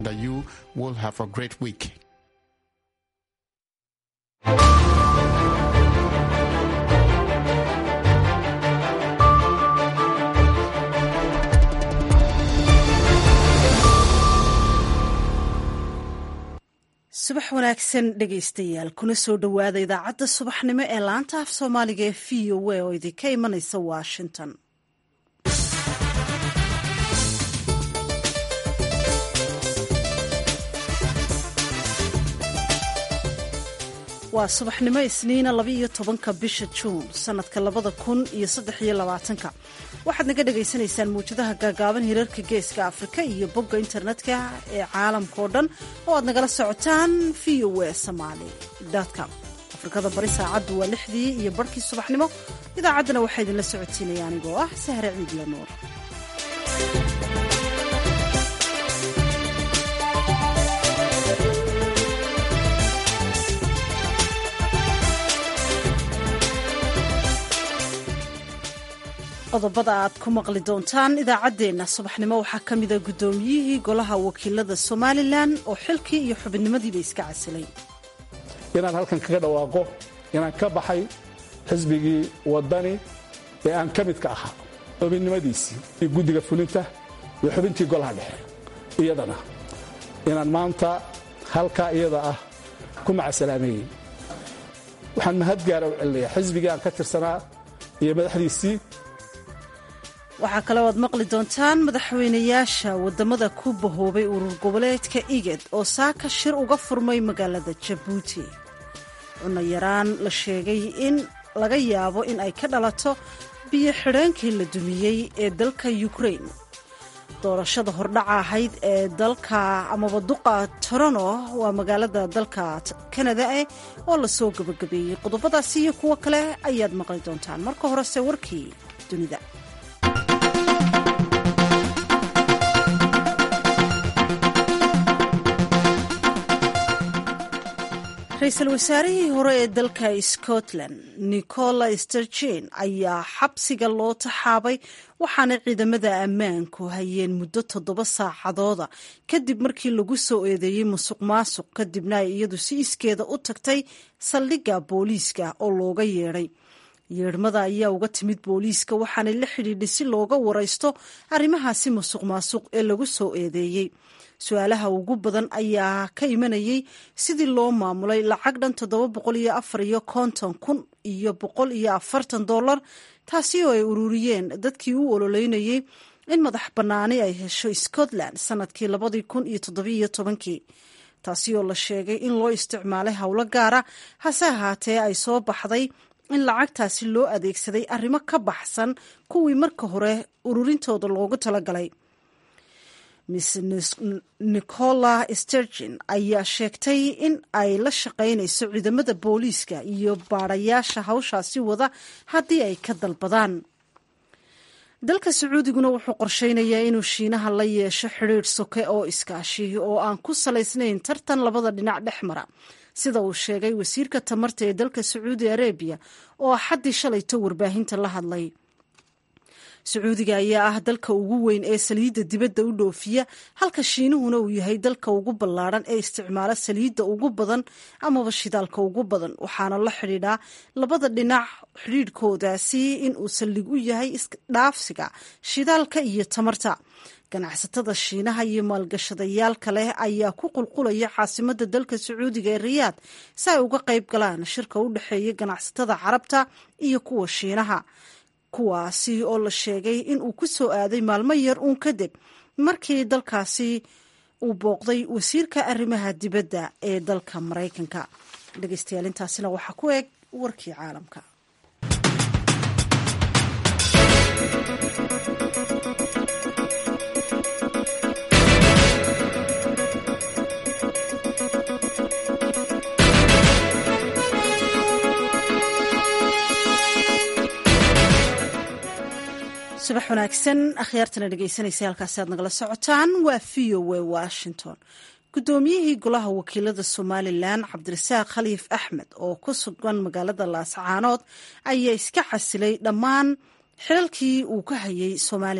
that you will have a great week. subax wanaagsan dhegaystayaal kuna soo dhowaada idaacadda subaxnimo ee laanta af soomaaliga ee v o a oo idinka imanaysa washington waa subaxnimo isniina labaiyo tobanka bisha juun sanadka labada kun iyo saddex iyo labaatanka waxaad naga dhagaysanaysaan muwjadaha gaagaaban hirarka geeska afrika iyo bogga internetka ee caalamka oo dhan oo aad nagala socotaan v o a somaali com afrikada bari saacaddu waa lixdii iyo barhkii subaxnimo idaacaddana waxaa idinla socotiinaya anigoo ah sahre ciidla nuur qodobada aad ku maqli doontaan idaacaddeenna subaxnimo waxaa ka mida guddoomiyihii golaha wakiilada somalilan oo xilkii iyo xubinimadiiba iska casilay inaan halkan kaga dhawaaqo inaan ka baxay xisbigii waddani ee aan ka midka ahaa xubinnimadiisii iyo guddiga fulinta iyo xubintii golaha dhexe iyadana inaan maanta halkaa iyada ah ku macasalaameeyey waxaan mahadgaara u celinayaa xisbigii aan ka tirsanaa iyo madaxdiisii waxaa kale oad maqli doontaan madaxweynayaasha wadamada ku bahoobay urur goboleedka igad oo saaka shir uga furmay magaalada jabuuti cunno yaraan la sheegay in laga yaabo in ay ka dhalato biyo xidheenkii la dumiyey ee dalka ukrain doorashada hordhaca ahayd ee dalka amaba duqa torono waa magaalada dalka kanada eh oo lasoo gabagabeeyey qodobadaasi iyo kuwo kale ayaad maqli doontaan marka horese warkii dunida ra-iisul wasaarihii hore ee dalka scotland nicola sturgeon ayaa xabsiga loo taxaabay waxaana ciidamada ammaanku hayeen muddo toddoba saacadooda kadib markii lagu soo eedeeyey musuq maasuq kadibna ay iyadu si iskeeda u tagtay saldhigga booliiska oo looga yeedhay yeedhmada ayaa uga timid booliiska waxaanay la xidhiidhay si looga waraysto arrimahaasi musuq maasuq ee lagu soo eedeeyey su-aalaha ugu badan ayaa ka imanayay sidii loo maamulay lacag dhan toddoba boqol iyo afar iyo konton kun iyo boqol iyo afartan dollar taasi oo ay ururiyeen dadkii u ololeynayay in madax bannaani ay hesho scotland sanadkii labadii kun iyo toddobiiyo tobankii taasi oo la sheegay in loo isticmaalay howlo gaara hase ahaatee ay soo baxday in lacagtaasi loo adeegsaday arrimo ka baxsan kuwii marka hore ururintooda loogu talagalay miss nicola sturgeon ayaa sheegtay in ay la shaqaynayso ciidamada booliiska iyo baadhayaasha hawshaasi wada haddii ay ka dalbadaan dalka sacuudiguna wuxuu qorsheynayaa inuu shiinaha la yeesho xidhiidh soke oo iskaashi oo aan ku salaysnayn tartan labada dhinac dhex mara sida uu sheegay wasiirka tamarta ee dalka sacuudi arabiya oo axaddii shalayto warbaahinta la hadlay sacuudiga ayaa ah dalka ugu weyn ee saliidda dibadda u dhoofiya halka shiinuhuna uu yahay dalka ugu ballaadhan ee isticmaala saliidda ugu badan amaba shidaalka ugu badan waxaana la xidhiidhaa labada dhinac xidhiidhkoodaasi in uu saldhig u yahay isdhaafsiga shidaalka iyo tamarta ganacsatada shiinaha iyo maalgashadayaal kale ayaa ku qulqulaya caasimadda dalka sacuudiga ee riyaad si ay uga qayb galaan shirka u dhexeeya ganacsatada carabta iyo kuwa shiinaha kuwaasi oo la sheegay in uu ku soo aaday maalmo yar uun kadib markii dalkaasi uu booqday wasiirka arrimaha dibadda ee dalka maraykanka dhegeystayaal intaasina waxaa ku eg warkii caalamka subax wanaagsan akhyaartana dhegeysanaysa halkaasi aad nagala socotaan waa v o a washington guddoomiyihii golaha wakiilada somalilan cabdirasaaq khaliif axmed oo ku sugan magaalada laascaanood ayaa iska casilay dhammaan xilalkii uu ka hayay somalilan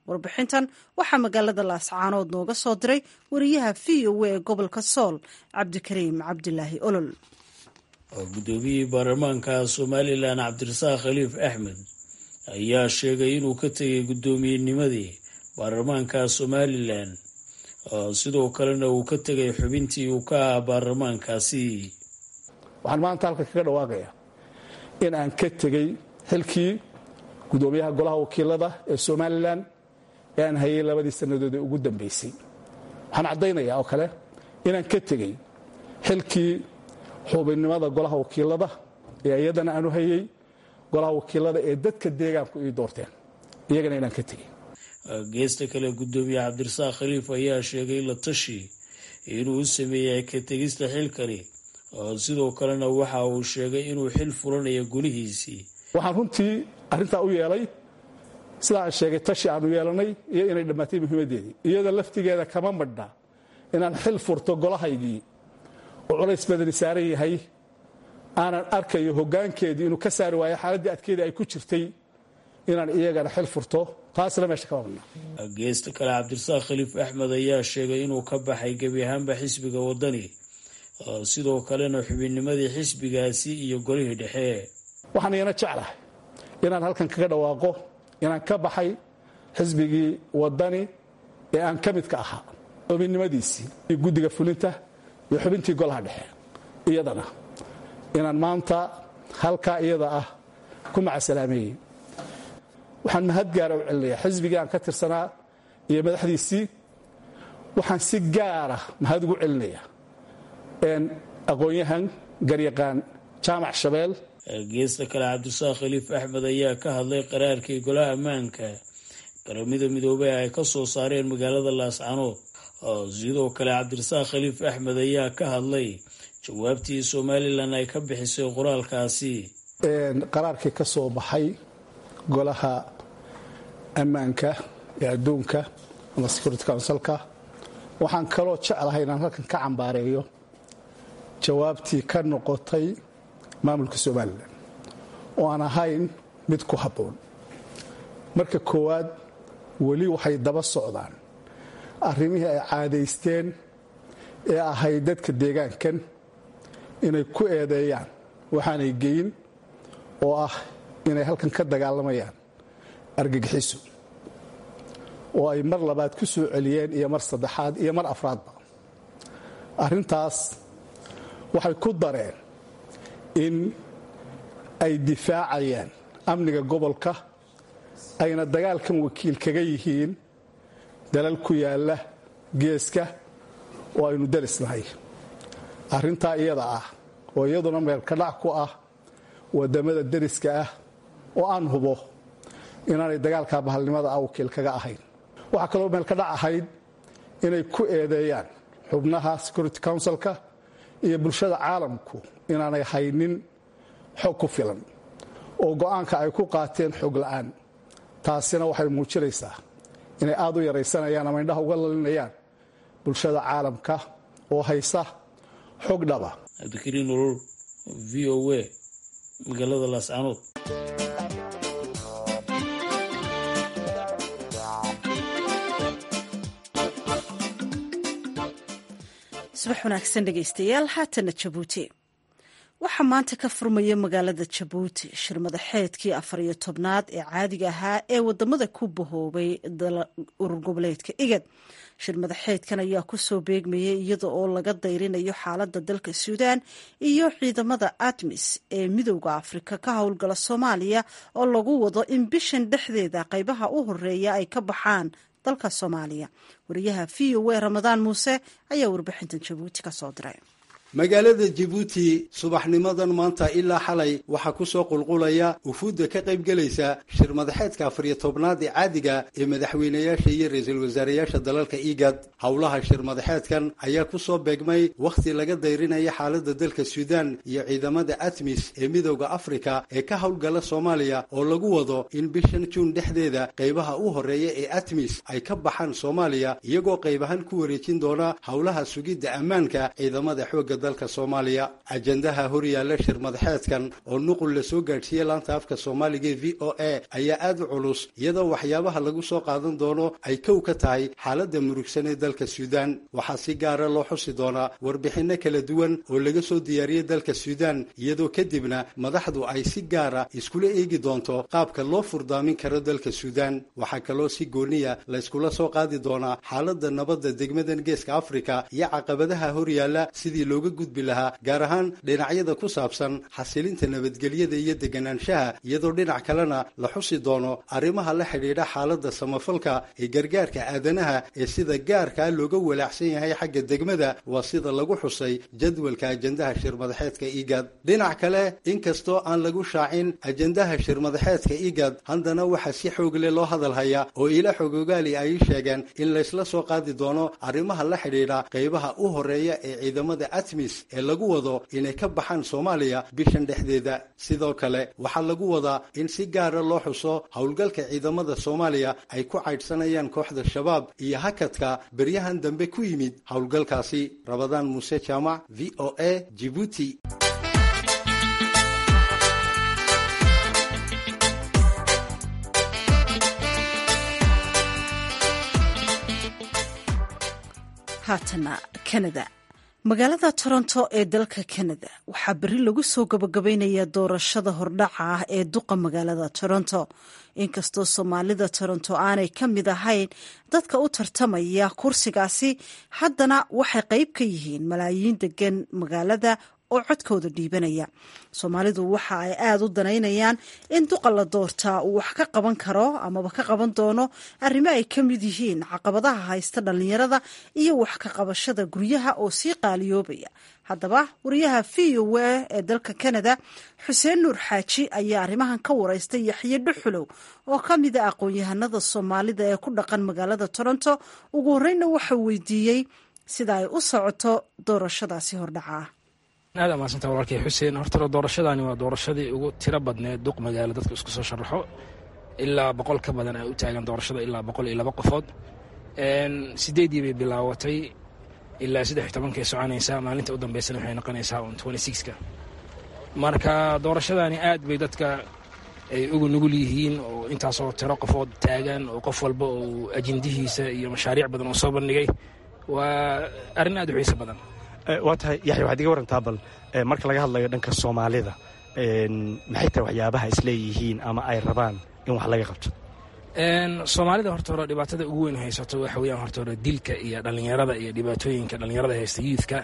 warbixintan waxaa magaalada laascaanood nooga soo diray wariyaha v o a ee gobolka sool cabdikariim cabdilaahi olol guddoomiyihii baarlamaanka somalilan cabdirasaaq khaliif axmed ayaa sheegay inuu ka tegay guddoomiyennimadii baarlamaanka somalilan sidoo kalena uu ka tegay xubintii uu ka ahaa baarlamaankaasi waxaan maanta halkan kaga dhawaaqayaa in aan ka tegey xilkii guddoomiyaha golaha wakiilada ee somalilan ee aan hayay labadii sannadood ee ugu dambaysay waxaan caddaynayaa oo kale inaan ka tegey xilkii xubinnimada golaha wakiilada ee iyadana aanu hayey golaha wakiilada ee dadka deegaanku ii doorteen iyagana inaan ka tegey geesta kale guddoomiye cabdirasaaq khaliif ayaa sheegay la tashi inuu u sameeyay ka tegista xilkani sidoo kalena waxa uu sheegay inuu xil fulanayo golihiisii waxaan runtii arrintaa u yeelay sidaa aan sheegay tashi aanu yeelanay iyo inay dhammaatay muhiimaddeedii iyada laftigeeda kama madhna inaan xil furto golahaygii oo culays badani saaran yahay aanan arkayo hoggaankeedii inuu ka saari waayo xaaladdii adkeedii ay ku jirtay inaan iyagana xil furto taasna meesha kama madhna geesta kale cabdirasaaq khaliif axmed ayaa sheegay inuu ka baxay gebi ahaanba xisbiga waddani sidoo kalena xubinnimadii xisbigaasi iyo golihii dhexe waxaan iyana jeclahay inaan halkan kaga dhawaaqo inaan ka baxay xisbigii waddani ee aan ka midka ahaa xubinnimadiisii iyo guddiga fulinta iyo xubintii golaha dhexe iyadana inaan maanta halkaa iyada ah ku macasalaameeyey waxaan mahad gaara u celinayaa xisbigii aan ka tirsanaa iyo madaxdiisii waxaan si gaara mahad ugu celinayaa aqoon-yahan garyaqaan jaamac shabeel geesta kale cabdirasaaq khaliif axmed ayaa ka hadlay qaraarkii golaha ammaanka qaramada midoobey ay ka soo saareen magaalada laascanood sidoo kale cabdirasaaq khaliif axmed ayaa ka hadlay jawaabtii somalilan ay ka bixisay qoraalkaasi qaraarkii ka soo baxay golaha ammaanka ee adduunka ama security councilka waxaan kaloo jeclahay inaan halkan ka cambaareeyo jawaabtii ka noqotay maamulka somalilan oo aan ahayn mid ku habboon marka koowaad weli waxay daba socdaan arrimihii ay caadaysteen ee ahayd dadka deegaankan inay ku eedeeyaan waxaanay geyin oo ah inay halkan ka dagaalamayaan argagixiso oo ay mar labaad ku soo celiyeen iyo mar saddexaad iyo mar afraadba arrintaas waxay ku dareen in ay difaacayaan amniga gobolka ayna dagaalkan wakiil kaga yihiin dalal ku yaalla geeska oo aynu derisnahay arrintaa iyada ah oo iyaduna meelkadhac ku ah wadamada deriska ah oo aan hubo inaanay dagaalka bahalnimada ah wakiil kaga ahayn waxaa kaloo meelkadhac ahayd inay ku eedeeyaan xubnaha security councilka iyo bulshada caalamku inaanay haynin xog ku filan oo go'aanka ay ku qaateen xog la'aan taasina waxay muujinaysaa inay aad u yaraysanayaan ama indhaha uga lalinayaan bulshada caalamka oo haysa xog dhaba cabdikariin urur v o a magaalada laascanood subax wanaagsan dhegaystayaal haatana jabuuti waxaa maanta ka furmaya magaalada jabuuti shir madaxeedkii afar iyo tobnaad ee caadiga ahaa ee wadamada ku bahoobay urur goboleedka igad shir madaxeedkan ayaa kusoo beegmayay iyada oo laga dayrinayo xaalada dalka suudaan iyo ciidamada admis ee midowda afrika ka howlgala soomaaliya oo lagu wado in bishan dhexdeeda qaybaha u horeeya ay ka baxaan dalka soomaaliya wariyaha v o a ramadaan muuse ayaa warbixintan jabuuti kasoo diray magaalada jabuuti subaxnimadan maanta ilaa xalay waxaa ku soo qulqulaya ufuudda ka qaybgelaysa shir madaxeedka afariyo tobnaad ee caadiga ee madaxweynayaasha iyo ra-iisul wasaarayaasha dalalka igad howlaha shir madaxeedkan ayaa ku soo beegmay wakhti laga dayrinaya xaaladda dalka suudaan iyo ciidamada atmis ee midowda afrika ee ka howlgala soomaaliya oo lagu wado in bishan juun dhexdeeda qaybaha u horreeya ee atmis ay ka baxaan soomaaliya iyagoo qaybahan ku wareejin doona howlaha sugidda ammaanka ciidamada xoogga dalka soomaaliya ajendaha horyaalla shir madaxeedkan oo nuqul la soo gaadhsiiyey laanta afka soomaaliga ee v o a ayaa aad u culus iyadoo waxyaabaha lagu soo qaadan doono ay kow ka tahay xaaladda murugsan ee dalka suudaan waxaa si gaara loo xusi doonaa warbixinno kala duwan oo laga soo diyaariyey dalka suudaan iyadoo kadibna madaxdu ay si gaara iskula eegi doonto qaabka loo furdaamin karo dalka suudaan waxaa kaloo si gooniya layskula soo qaadi doonaa xaaladda nabadda degmadan geeska afrika iyo caqabadaha horyaalla sidii looga gudbi lahaa gaar ahaan dhinacyada ku saabsan xasilinta nabadgelyada iyo deganaanshaha iyadoo dhinac kalena la xusi doono arrimaha la xidhiidha xaaladda samafalka ee gargaarka aadanaha ee sida gaarkaa looga walaacsan yahay xagga degmada waa sida lagu xusay jadwalka ajendaha shirmadaxeedka igad dhinac kale inkastoo aan lagu shaacin ajendaha shirmadaxeedka igad haddana waxaa si xoogle loo hadalhayaa oo ila xogogaali ay sheegeen in laysla soo qaadi doono arrimaha la xidhiidha qaybaha u horeeya ee ciidamada atmis ee lagu wado inay ka baxaan soomaaliya bishan dhexdeeda sidoo kale waxaa lagu wadaa in si gaara loo xuso howlgalka ciidamada soomaaliya ay ku caydhsanayaan kooxda shabaab iyo hakadka beryahan dambe ku yimid howlgalkaasi rabadaan muuse jaamac v o a jibuuti haatana kanada magaalada toronto ee dalka kanada waxaa berri lagu soo gabagabaynayaa doorashada hordhaca ah ee duqa magaalada toronto inkastoo soomaalida toronto aanay ka mid ahayn dadka u tartamaya kursigaasi haddana waxay qayb ka yihiin malaayiin degan magaalada oo codkooda dhiibanaya soomaalidu waxa ay aada u danaynayaan in duqa la doortaa uu wax ka qaban karo amaba ka qaban doono arrimo ay ka mid yihiin caqabadaha haysta dhallinyarada iyo wax ka qabashada guryaha oo sii qaaliyoobaya haddaba wariyaha v o a ee dalka kanada xuseen nuur xaaji ayaa arrimahan ka wareystay yaxye dhuxulow oo ka mid a aqoon-yahanada soomaalida ee ku dhaqan magaalada toronto ugu horreynna waxau weydiiyey sida ay u socoto doorashadaasi hordhaca ah aad amaadsantaa walaalkay xuseen hortalo doorashadaani waa doorashadii ugu tiro badneed duq magaalo dadka isku soo sharaxo ilaa boqol ka badan ay u taagan doorashada ilaa boqol iyo laba qofood sideedii bay bilaawatay ilaa saddex iyo tobankay soconaysaa maalinta u dambeysana waxay noqonaysaa un twenty sixka marka doorashadaani aad bay dadka ay ugu nugul yihiin oo intaasoo tiro qofood taagan oo qof walba uu ajendihiisa iyo mashaariic badan oo soo bandhigay waa arrin aad u xiiso badan waa tahay yaxya waxaad iga warantaa bal marka laga hadlayo dhanka soomaalida maxay tahay waxyaabaha isleeyihiin ama ay rabaan in wax laga qabto soomaalida horta hore dhibaatada ugu weyn haysato waxa weyaan horta hore dilka iyo dhallinyarada iyo dhibaatooyinka dhallinyarada haysta youthka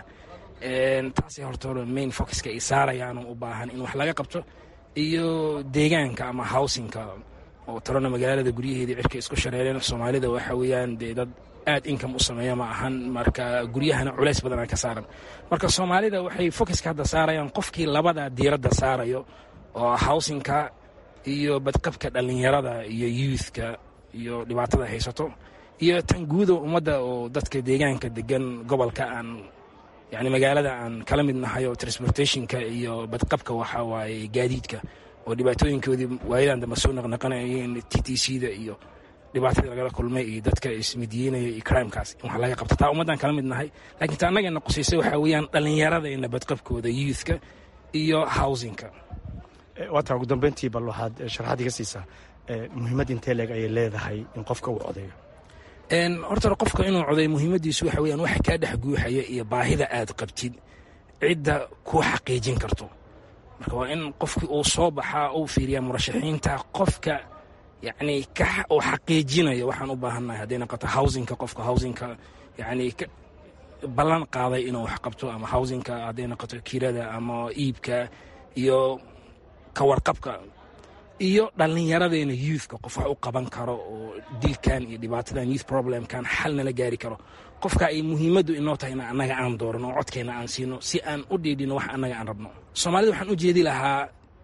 taasay horta hore main focuska ay saarayaan u baahan in wax laga qabto iyo deegaanka ama housingka oo tarona magaalada guryaheedii cirka isku shareereen soomaalida waxa weeyaan dee dad aad income u sameeya ma ahan marka guryahana culays badanaa ka saaran marka soomaalida waxay focuska hadda saarayaan qofkii labada diiradda saarayo oo housingka iyo badqabka dhallinyarada iyo youthka iyo dhibaatada haysato iyo tan guuda ummadda oo dadka deegaanka degan gobolka aan yani magaalada aan kala mid nahay oo transportationka iyo badqabka waxa waaye gaadiidka oo dhibaatooyinkoodii waayadan dambe soo naqnaqanayeen t t c da iyo dhibaatadii lagala kulmay iyo dadka ismidiyeynaya iyo crimekaas in wax laga qabto taa ummaddaan kala mid nahay laakiin ta annagana qusaysay waxaa weeyaan dhallinyaradayna badqabkooda youthka iyo housingka waataa ugu dambeyntii bal waxaad sharaxaad iga siisaa muhiimad intee leeg ayay leedahay in qofka uu codeeyo horta qofka inuu coday muhiimadiisu waxa weyaan wax kaa dhex guuxaya iyo baahida aad qabtid cidda kuu xaqiijin karto marka waa in qofkii uu soo baxaa uu fiiriyaa murashaxiinta qofka yacni uu xaqiijinayo waxaan u baahannahay hadday noqoto housingka qofka housingka yacni ballan qaaday inuu wax qabto ama housingka hadday noqoto kirada ama iibka iyo kawarqabka iyo dhallinyaradeenna youthka qof wax u qaban karo oo dilkan iyo dhibaatadan youth problemkan xal nala gaari karo qofka ay muhiimaddu inoo tahay in annaga aan doorano oo codkeenna aan siino si aan u dhiidhino wax annaga aan rabno soomaalida waxaan u jeedi lahaa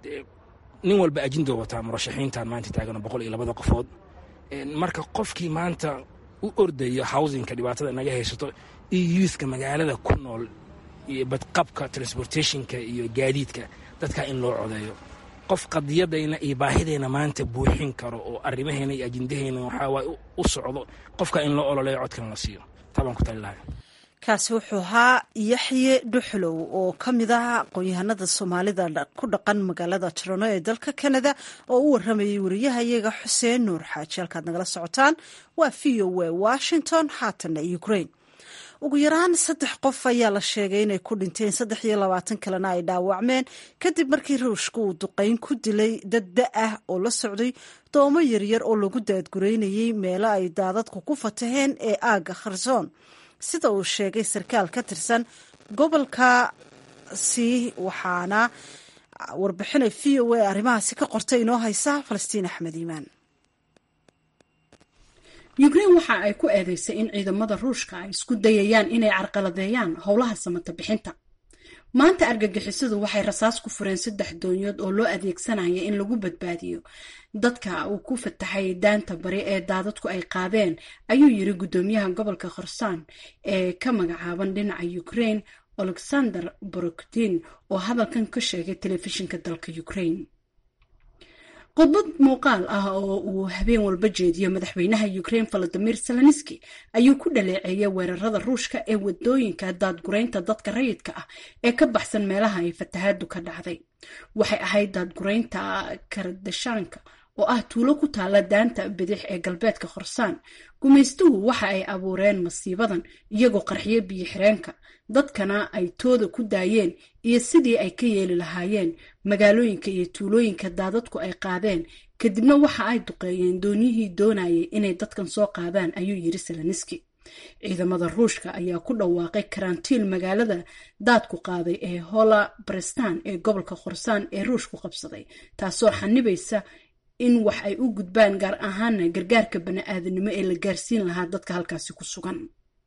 nin walba ajindoo wataa murashaxiintan maanta taagano boqol iyo labada qofood marka qofkii maanta u ordayo housingka dhibaatada naga haysato iyo youthka magaalada ku nool iyo badqabka transportationka iyo gaadiidka dadkaa in loo codeeyo qof qadiyadayna iyo baahidayna maanta buuxin karo oo arrimaheena iyo ajindaheyna waxaa waay u socdo qofka in loo ololeeyo codkan la siiyo taabaan ku tali lahay kaasi wuxuu ahaa yaxye dhuxlow oo ka mid ah aqoon-yahanada soomaalida ku dhaqan magaalada toronto ee dalka canada oo u waramayay wariyaha iyaga xuseen nuur xaaji halkaad nagala socotaan waa v o a washington haatana ukraine ugu yaraan saddex qof ayaa la sheegay inay ku dhinteen saddex iyo labaatan kalena ay dhaawacmeen kadib markii ruushka uu duqeyn ku dilay dad da ah oo la socday doomo yaryar oo lagu daadgureynayay meelo ay daadadku ku fataheen ee aagga kharsoon sida uu sheegay sarkaal ka tirsan gobolkaasi waxaana warbixinay v o a arrimahaasi ka qortay inoo haysa falastiin axmed iimaan ukrain waxa ay ku eedeysay in ciidamada ruushka ay isku dayayaan inay carqaladeeyaan howlaha samata bixinta maanta argagixisadu waxay rasaas ku fureen saddex doonyood oo loo adeegsanaya in lagu badbaadiyo dadka uu ku fataxay daanta bari ee daadadku ay qaadeen ayuu yiri guddoomiyaha gobolka khorsaan ee ka magacaaban dhinaca ukrain alexander borokdin oo hadalkan ka sheegay telefishinka dalka ukrain khudbad muuqaal ah oo uu habeen walba jeediyo madaxweynaha ukrain valadimir zelenski ayuu ku dhaleeceeyay weerarada ruushka ee wadooyinka daadguraynta dadka rayidka ah ee ka baxsan meelaha ay fatahaadu ka dhacday waxay ahayd daadguraynta karadashaanka oo ah tuulo ku taala daanta bidix ee galbeedka khorsaan gumaystuhu waxa ay abuureen masiibadan iyagoo qarxiyo biyo xireenka dadkana ay tooda ku daayeen iyo sidii ay ka yeeli lahaayeen magaalooyinka iyo tuulooyinka daadadku ay qaadeen kadibna waxa ay duqeeyeen dooniyihii doonayay inay dadkan soo qaadaan ayuu yiri seleniski ciidamada ruushka ayaa ku dhawaaqay karantiil magaalada daadku qaaday ee hola barestan ee gobolka khorsaan ee ruushku qabsaday taasoo xanibaysa in wax ay u gudbaan gaar ahaana gargaarka bani-aadanimo ee la gaarsiin lahaa dadka halkaasi ku sugan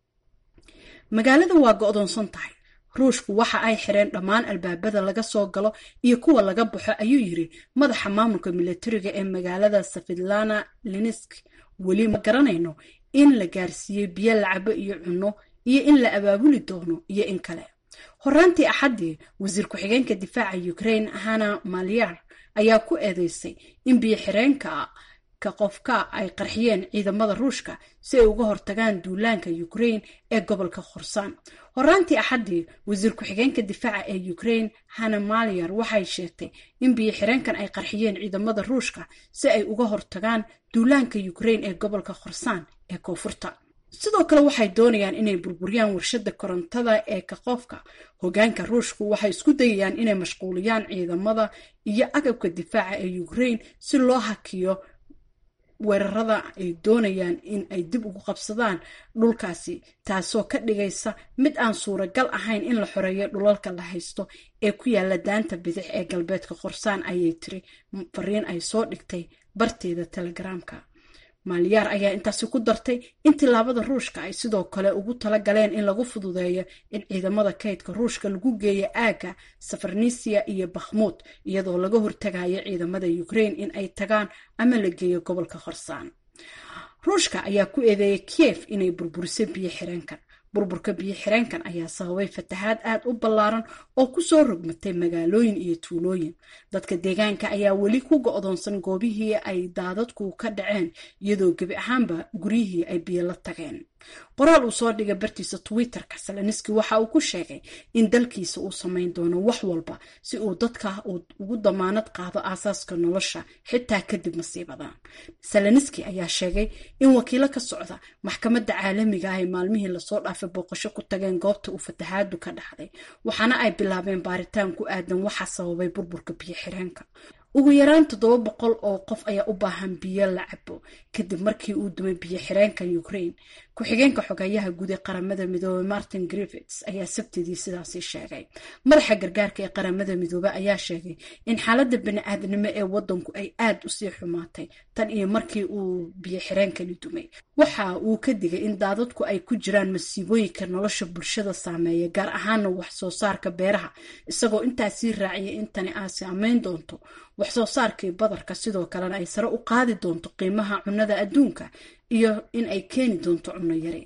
magaalada waa go-doonsan tahay ruushku waxa ay xireen dhammaan albaabada laga soo galo iyo kuwa laga baxo ayuu yiri madaxa maamulka milatariga ee magaalada safidlana linisk weli ma garanayno in la gaarsiiyey biyo lacabo iyo cunno iyo in la abaabuli doono iyo in kale horaantii axaddii wasiir ku-xigeenka difaaca ukrain hana malyar ayaa ku eedeysay in biyo xireenka ka qofka ay qarxiyeen ciidamada ruushka si ay uga hortagaan duulaanka ukrain ee gobolka khorsaan horaantii axaddii wasiir ku-xigeenka difaaca ee ukrain hana malyar waxay sheegtay in biyo xireenkan ay qarxiyeen ciidamada ruushka si ay uga hortagaan duulaanka ukrain ee gobolka khorsaan ee koonfurta sidoo kale waxay doonayaan inay burburiyaan warshada korontada ee kaqoofka hogaanka ruushku waxay isku dayayaan inay mashquuliyaan ciidamada iyo agabka difaaca ee ukrain si loo hakiyo weerarada ay doonayaan in ay dib ugu qabsadaan dhulkaasi taasoo ka dhigaysa mid aan suuragal ahayn in la xoreeyo dhulalka la haysto ee ku yaala daanta bidix ee galbeedka khorsaan ayay tiri fariin ay soo dhigtay barteeda telegaraamka maalyaar ayaa intaasi ku dartay in tilaabada ruushka ay sidoo kale ugu tala galeen in lagu fududeeyo in ciidamada kaydka ruushka lagu geeyo aagga safarnisia iyo bakhmuud iyadoo laga hortagayo ciidamada ukrain in ay tagaan ama la geeyo gobolka khorsaan ruushka ayaa ku eedeeyay kiev inay burburisay biyo xireenkan burburka biyo xireenkan ayaa sababay fatahaad aad u ballaaran oo kusoo rogmatay magaalooyin iyo tuulooyin dadka deegaanka ayaa weli ku go-doonsan goobihii ay daadadku ka dhaceen iyadoo gebi ahaanba guryihii ay biyo la tageen qoraal uu soo dhigay bartiisa twitterka seleniski waxa uu ku sheegay in dalkiisa uu samayn doono wax walba si uu dadka uu ugu damaanad qaado aasaaska nolosha xitaa kadib masiibada seleniski ayaa sheegay in wakiilo ka socda maxkamadda caalamiga ah ay maalmihii lasoo dhaafay booqasho ku tageen goobta uu fatahaadu ka dhacday waxaana ay bilaabeen baaritaan ku aadan waxa sababay burburka biyo xireenka ugu yaraan toddoba boqol oo qof ayaa u baahan biyo la cabo kadib markii uu dumay biyo xireenka ukrain ku-xigeenka xogayaha guud ee qaramada midoobey martin griffits ayaa sabtidii sidaasi sheegay madaxa gargaarka ee qaramada midoobe ayaa sheegay in xaaladda bani-aadnimo ee wadanku ay aad usii xumaatay tan iyo markii uu biyo xireenkani dumay waxa uu ka digay in daadadku ay ku jiraan masiibooyinka nolosha bulshada saameeya gaar ahaana wax soo saarka beeraha isagoo intaasii raaciyay in tani aa saameyn doonto wax soo saarkii badarka sidoo kalena ay sare u qaadi doonto qiimaha cunnada adduunka iyo in ay keeni doonto cunno yari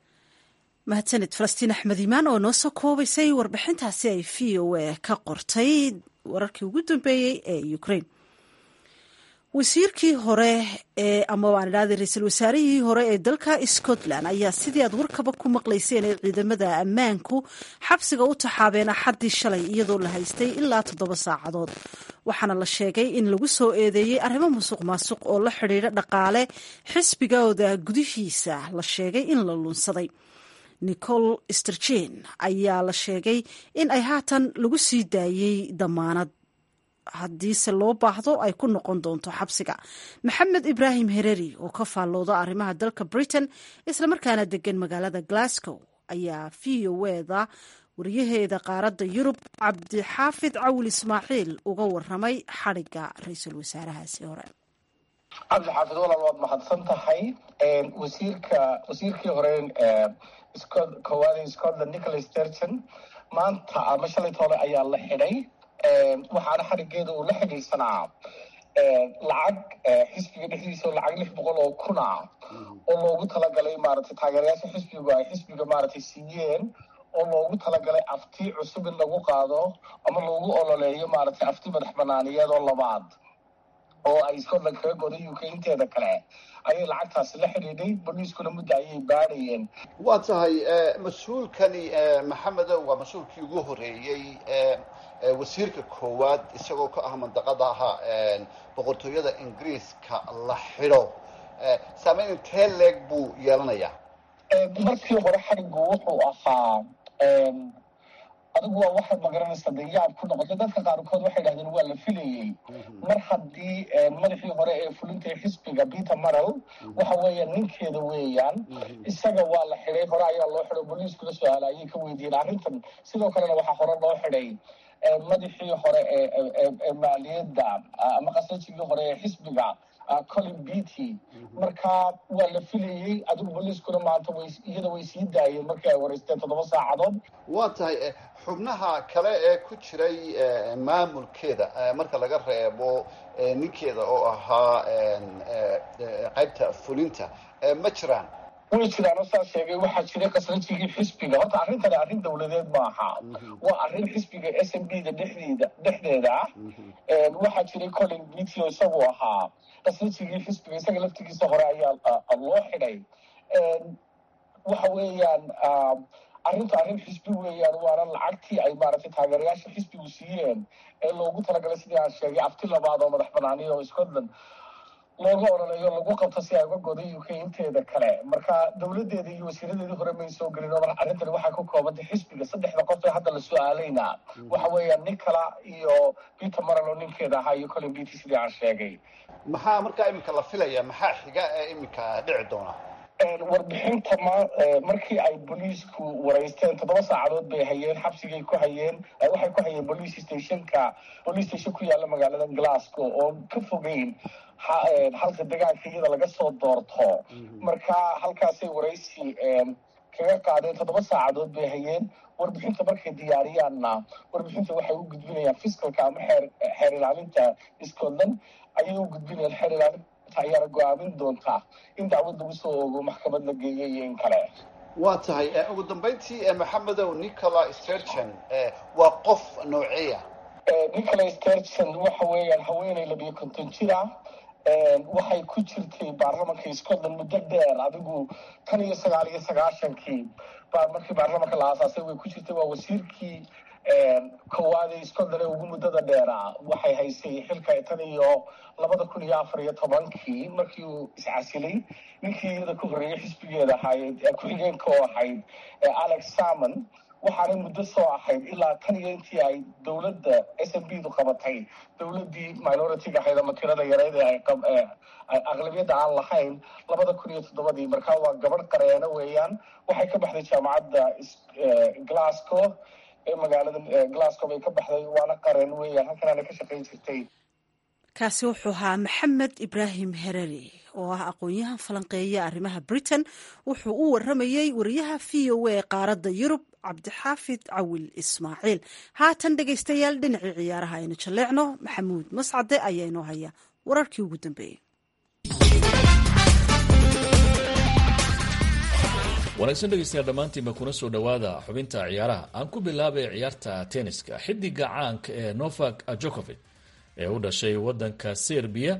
mahadsanid falastiin axmed iimaan oo noo soo koobaysay warbixintaasi ay v o a ka qortay wararkii ugu dambeeyey ee ukrain wasiirkii hore ee ama waan idhahday ra-iisul wasaarihii hore ee dalka scotland ayaa sidii aad warkaba ku maqlayseen ee ciidamada ammaanku xabsiga u taxaabeen axaddii shalay iyadoo la haystay ilaa toddoba saacadood waxaana la sheegay in lagu soo eedeeyey arrimo musuq maasuq oo la xidhiidha dhaqaale xisbigooda gudihiisa la sheegay in la lunsaday nicol sterjen ayaa la sheegay in ay haatan lagu sii daayey damaanad haddiise loo baahdo ay ku noqon doonto xabsiga maxamed ibraahim hereri oo ka faallooda arrimaha dalka britain islamarkaana degan magaalada glasgow ayaa v o eda wariyaheeda qaaradda yurub cabdixaafid cawil ismaaciil uga waramay xadhigga ra-iisul wasaarahaasi hore cabdixaafid walaal waad mahadsan tahay wasiirka wasiirkii hore koowaad scotland nicholas sturgeon maanta ama shalayt hore ayaa la xidhay waxaana xarigeeda uu la xidhiidsanaa lacag xisbiga dhexdiisa lacag lix boqol oo kun ah oo loogu talagalay maaragtay taageerayaasha xisbigu ay xisbiga maaragtay siiyeen oo loogu talagalay afti cusub in lagu qaado ama loogu ololeeyo maaragtay afti madax banaaniyeed oo labaad oo ay scotland kaga goday uk inteeda kale ayay lacagtaasi la xidhiidhay boliiskuna muddo ayay baadhayeen waa tahay mas-uulkani maxamedow waa mas-uulkii ugu horeeyey wasiirka koowaad isagoo ka ah mandaqadaha boqortooyada ingiriiska la xidho saameyn intee leeg buu yeelanayaa markii hore xarigu wuxuu ahaa adigu waa waxaad magaranaysaa dee yaab ku noqotay dadka qaarkood waxay dhahdeen waa la filayey mar haddii madaxii hore ee fulinta xisbiga peter maral waxa weeyaan ninkeeda weeyaan isaga waa la xidhay hore ayaa loo xidhay boliiskula su-aala ayay ka weydiiyeen arrintan sidoo kalena waxaa hore loo xidhay madaxii hore ee maaliyadda ama qasajigii hore ee xisbiga colin beaty marka waa la filayey adigu boliiskuna maanta way iyada way sii daayeen markii ay wareysteen toddoba saacadood waa tahay xubnaha kale ee ku jiray maamulkeeda marka laga reebo ninkeeda oo ahaa qaybta fulinta ma jiraan way jiraan oo saa sheegay waxaa jiray qasrajigii xisbiga horta arrintani arrin dawladeed maaha waa arrin xisbiga s m b da dhexdeeda dhexdeeda ah waxaa jiray colin beaty oo isagu ahaa qasrajigii xisbiga isaga laftigiisa hore ayaa loo xidhay waxa weeyaan arrinta arrin xisbi weeyaan waana lacagtii ay maaragtay taageerayaasha xisbigu siiyeen ee loogu talagalay sidii aan sheegay afti labaad oo madax banaaniya oo scotland looga ololeeyo lagu qabto si ay uga goday uk inteeda kale marka dowladeeda iyo wasiiradeedii hore may soo gelin oo arrintani waxay ku koobantay xisbiga saddexda qof ee hadda la su-aalayna waxa weeyaan nicola iyo peter maral oo ninkeeda ahaa iyo colin beaty sidii aan sheegay maxaa markaa iminka la filaya maxaa xiga ee iminka dhici doona warbixinta ma markii ay boliisku wareysteen toddoba saacadood bay hayeen xabsigay ku hayeen waxay ku hayeen police stationka police station ku yaalla magaalada glasgow oo ka fogeyn halka degaanka iyada laga soo doorto marka halkaasay waraysi kaga qaadeen toddoba saacadood bay hayeen warbixinta markay diyaariyaanna warbixinta waxay u gudbinayaan fiscalka ama xeer xeer ilaalinta scotland ayay u gudbinayaan xeer ilaalinta ayaana go-aamin doontaa in dacwad lagu soo ogo maxkamad la geeyay iyo in kale waa tahay ugu dambeyntii maxamedow nicola sturgeon waa qof nooceeya nicola sturgeon waxa weeyaan haweeney labiyo konton jir ah waxay ku jirtay baarlamanka scotland muddo dheer adigu tan iyo sagaal iyo sagaashankii baa markii baarlamanka la aasaasay way ku jirtay waa wasiirkii koowaad ee scotland ee ugu muddada dheeraa waxay haysay xilka tan iyo labada kun iyo afar iyo tobankii markii uu iscasilay ninkii iyada ku horreeyey xisbigeeda ahayd ku-xigeenka oo ahayd alex salmon waxaanay muddo soo ahayd ilaa tan iyo intii ay dowladda s m b du qabatay dowladdii minoritiga ahayd ama tirada yareyd ee ay aqlabiyadda aan lahayn labada kun iyo toddobadii markaa waa gabadh qareeno weeyaan waxay ka baxday jaamacadda glasgow ee magaalada glasgow bay ka baxday waana qareen weeyaan halkanaana ka shaqayn jirtay kaasi wuxuu ahaa maxamed ibraahim hereri oo ah aqoon-yahan falanqeeya arrimaha britain wuxuu u waramayey wariyaha v o a ee qaaradda yurub cabdixaafid cawil ismaaciil haatan dhegaystayaal dhinacii ciyaaraha aynu jalleecno maxamuud mascade ayaa inoo haya wararkii ugu dambeeyey wanaagsan dhegeystayaal dhammaantiinba kuna soo dhowaada xubinta ciyaaraha aan ku bilaabay ciyaarta tenniska xidiga caanka ee novak jokovic ee u dhashay wadanka serbiya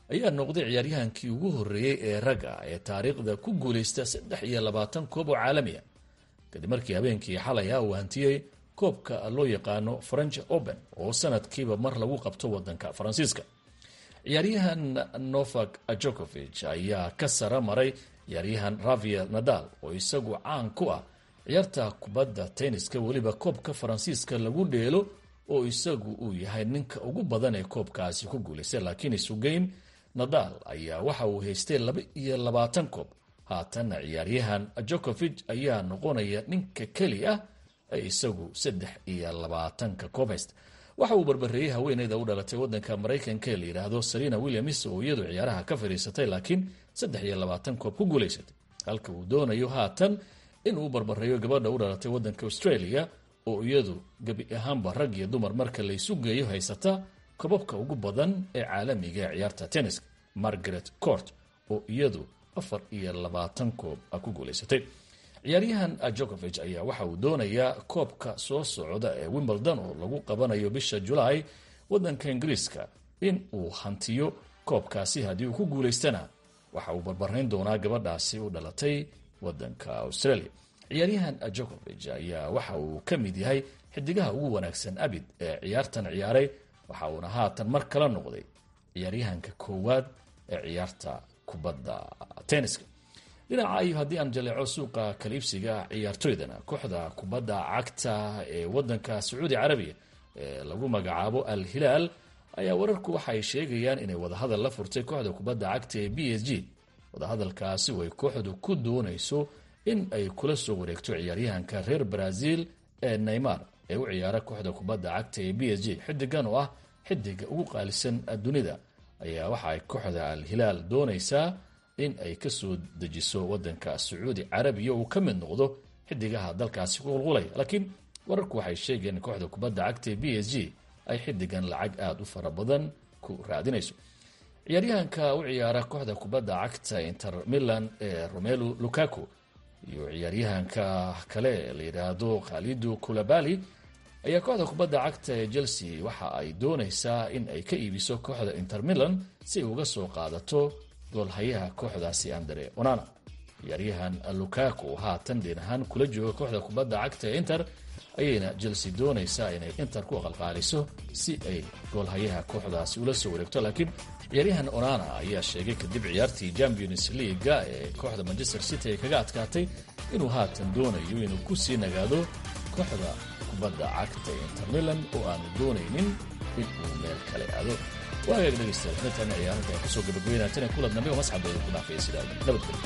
ayaa noqday ciyaaryahankii ugu horreeyey ee ragga ee taariikhda ku guulaysta saddex iyo labaatan koob oo caalamiya kadib markii habeenkii xalay ah uu hantiyey koobka loo yaqaano french open oo sanadkiiba mar lagu qabto wadanka faransiiska ciyaaryahan novak jokovich ayaa ka sara maray ciyaaryahan ravier nadal oo isagu caan ku ah ciyaarta kubadda tenniska weliba koobka faransiiska lagu dheelo oo isagu uu yahay ninka ugu badan ee koobkaasi ku guulaystay laakiin isugeyn nadal ayaa waxa uu haystay laba iyo labaatan koob haatanna ciyaaryahan jokovich ayaa noqonaya ninka keli ah ee isagu saddex iyo labaatanka koob haysta waxa uu barbareeyey haweeneyda u dhalatay wadanka maraykanka ee la yidhaahdo serena williams oo iyadu ciyaaraha ka fadhiisatay laakiin saddex iyo labaatan koob ku guulaysatay halka uu doonayo haatan inuu barbareeyo gabadha u dhalatay wadanka australia oo iyadu gebi ahaanba rag iyo dumar marka laysu geeyo haysata kobabka ugu badan ee caalamiga ee ciyaarta tenniska margaret court oo iyadu afar iyo labaatan koob ku guulaysatay ciyaaryahan jokovich ayaa waxa uu doonayaa koobka soo socda ee wimbledon oo lagu qabanayo bisha julaay wadanka ingiriiska in uu hantiyo koobkaasi haddii uu ku guulaystana waxa uu barbarayn doonaa gabadhaasi u dhalatay wadanka australia ciyaaryahan jokovich ayaa waxa uu ka mid yahay xidigaha ugu wanaagsan abid ee ciyaartan ciyaaray waxa uuna haatan mar kala noqday ciyaaryahanka koowaad ee ciyaarta kubadda tenniska dhinaca iyo haddii aan jaleeco suuqa kaliibsiga ciyaartoydana kooxda kubadda cagta ee wadanka sacuudi carabiya ee lagu magacaabo al hilaal ayaa wararku waxay sheegayaan inay wadahadal la furtay kooxda kubadda cagta ee b s g wadahadalkaasi way kooxdu ku doonayso in ay kula soo wareegto ciyaaryahanka reer brazil ee neymar ee u ciyaara kooxda kubadda cagta ee b s g xidigan oo ah xidiga ugu qaalisan dunida ayaa waxa ay kooxda al hilaal doonaysaa in ay kasoo dejiso wadanka sacuudi carabiya uu ka mid noqdo xidigaha dalkaasi ku qulqulaya laakiin wararku waxay sheegeen in kooxda kubadda cagta ee b s g ay xidigan lacag aada u fara badan ku raadinayso ciyaaryahanka u ciyaara kooxda kubadda cagta inter milan ee romelu lukaku iyo ciyaaryahanka kale ee la yidhaahdo khalidu kulabali ayaa kooxda kubadda cagta ee chelsea waxa ay doonaysaa in ay ka iibiso kooxda inter milan si ay uga soo qaadato goolhayaha kooxdaasi andre onana ciyaaryahan lukaku haatan deen ahaan kula jooga kooxda kubadda cagta ee inter ayayna chelsea doonaysaa inay inter ku aqalqaaliso si ay goolhayaha kooxdaasi ula soo wareegto laakiin ciyaaryahan onana ayaa sheegay kadib ciyaartii champions leaga ee kooxda manchester city ay kaga adkaatay inuu haatan doonayo inuu ku sii nagaado kooxda kubadda cagta ee inter milan oo aanu doonaynin in uu meel kale aado waagaag dhegeystayaal intaan ciyaarinta ay kusoo gabagabeynaateen ee kulad dambe oo masxabeeda ku dhaafaya sidaa nabadgelyo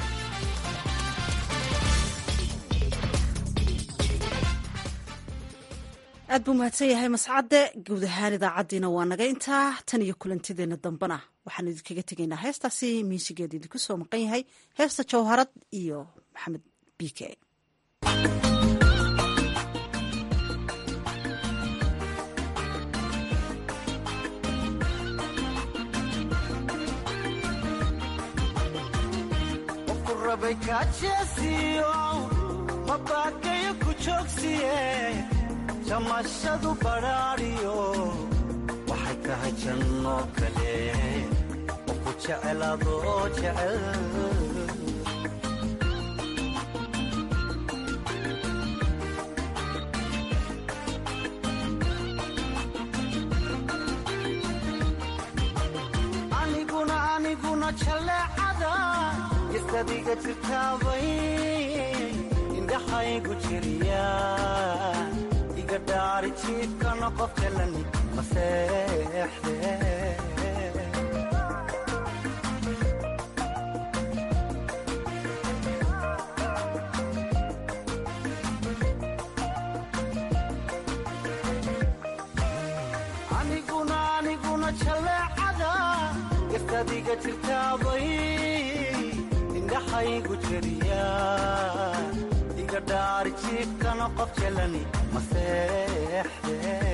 aad buu mahadsan yahay mascadde guud ahaan idaacaddiina waa naga intaa tan iyo kulantideenna dambena waxaan idinkaga tegaynaa heestaasi miisigeeda idinku soo maqan yahay heesta jawharad iyo maxamed biike jamashadu badhaadhiyo waxay tahay janno kale oo ku jecelaadoo jecel aniguna aniguna jaleecada isadiga jirtaabay indhaxaygu jiriya jiifkana qof jalani maseexde aniguna aniguna jaleecada gastadiga jirtaabay indhaxaygu jeriya iga dhaari jiifkana qof jalani maseexde